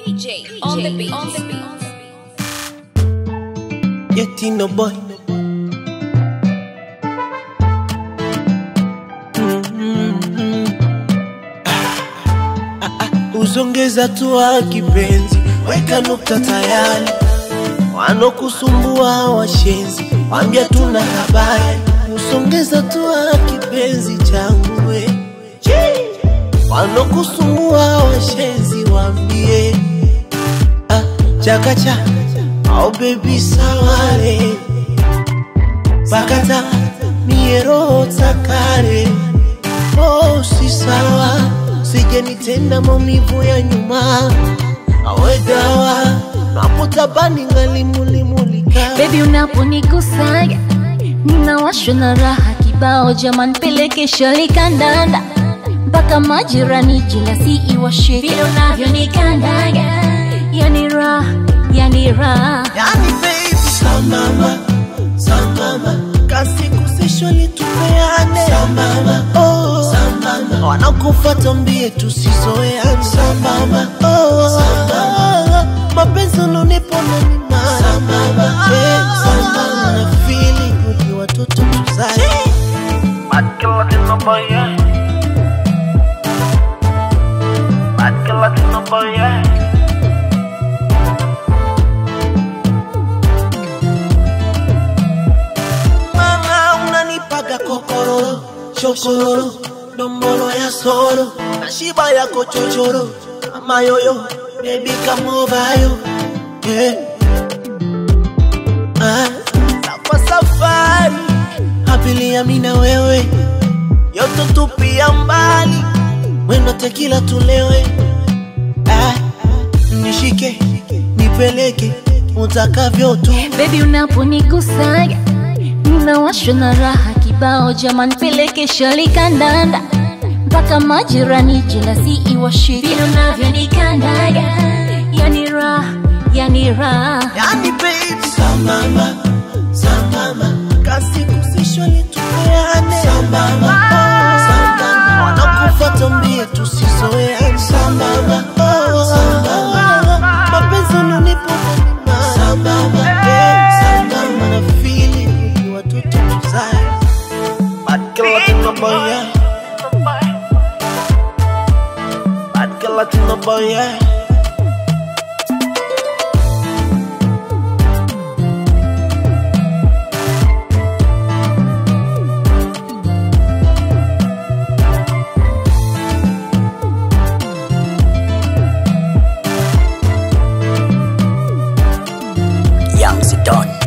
PJ on the beat. On the beat. Yetino boy. Mhm. Ah, ah, ah, Uzongeza tua kipenzi, weka nukta tayari. Wanokusumbua washenzi, wambia tuna habari. Usongeza tua kipenzi changu we. Wanokusumbua washenzi, wambie ah, chakacha au baby sawale bakata miero takare oh si sawa sije nitenda maumivu ya nyuma awe dawa napotabani ngalimulimulika Baby unaponigusaga ninawashwa na raha kibao, jaman peleke shali kandanda mpaka majirani jina si iwashe vile unavyonikandaga, yani raha, yani raha yani baby sambamba sambamba kasi kusishwali tupeane sambamba oh sambamba wanakufuata mbie tusizoeane sambamba oh sambamba mapenzi unonipa unanima sambamba yeah, sambamba na feeling uki watoto tuzae Bad killer in the boy, yeah. Bad killer in the boy, yeah. mama unanipaga kokororo chokororo dombolo ya soro na shiba yako chochoro amayoyo bebi kamovayo yeah. ah, kwa safari abiria mina wewe yoto tupia mbali mwendo tekila tulewe ah, nishike nipeleke utakavyo tu Baby unaponigusaga ninawashwa na raha kibao, jaman peleke shali kandanda mpaka majirani jina si iwashe vile unavyonikandaga, yani raha, yani raha Yani baby Sambamba, sambamba Kasi kusishwali tupeane Sambamba, oh, sambamba Wanakufuata mbie tusizoeane Sambamba, oh, sambamba Mapenzi unanipa unanima Sambamba, yeah, sambamba Na feeling ni watoto tuzae Bad killer in the boy, yeah. Bad killer in the boy, yeah. Young Zidane.